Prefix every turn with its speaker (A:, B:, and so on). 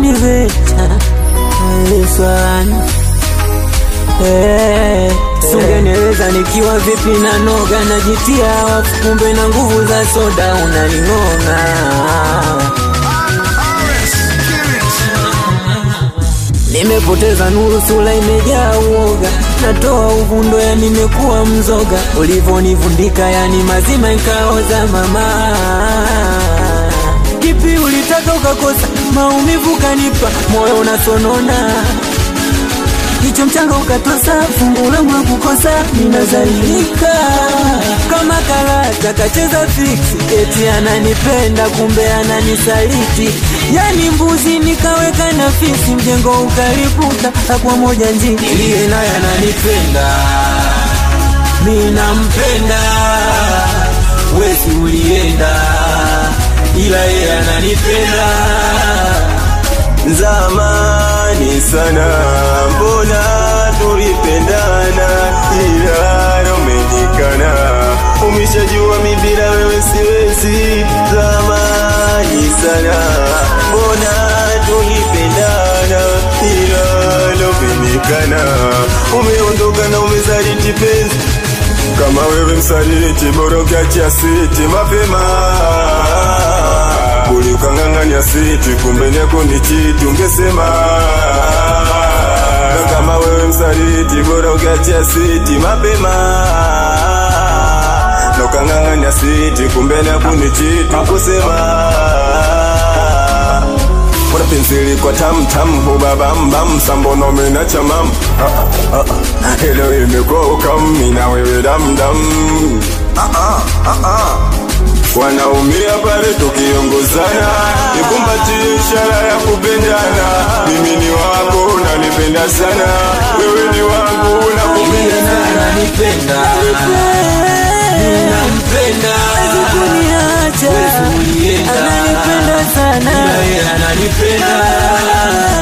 A: unaniveta Yesuani Eh, sungenieleza nikiwa vipi na noga najitia wafu, kumbe na nguvu za soda unaning'ong'a. Nimepoteza nuru, sura imejaa uoga, natoa uvundo, ya nimekuwa mzoga, ulivonivundika yani mazima ikaoza mama. Kipi ulitaka ukakosa, maumivu kanipa, moyo unasonona Kichwa mchanga ukatosa, fungu langu la kukosa, ninazalilika kama karata kacheza fiksi, eti ananipenda kumbe ananisaliti, yani mbuzi nikaweka na fisi, mjengo ukaripuka, akwa moja njini, iliye naye ananipenda, mi nampenda, wesi ulienda, ila yeye ananipenda
B: Zamani sana mbona tulipendana, ila umenikana, umeshajua mi bila wewe siwezi. Zamani sana mbona tulipendana, ila umenikana, umeondoka na umezaliti penzi kama wewe msaliti, bora ukiachia siti mapema ulikang'ang'anya siti, kumbe nyako ni chiti, ungesema kama wewe msaliti, bora ukiachia siti mapema nokang'ang'anya siti, kumbe nyako ni chiti, ungesema Bora penseli kwa tam tam huba bam bam sambono mena chamam ah, ah, ah. Hello imekuwa ukami na wewe dam dam ah, ah, ah, ah. Wanaumia pale tukiongozana, nikumbatie ishara ya kupendana. Mimi ni wako, unanipenda sana, wewe ni wangu, nakupenda sana.
A: ananipenda ninampenda kuniacha Wewe ulienda. ananipenda sana ila yeye ananipenda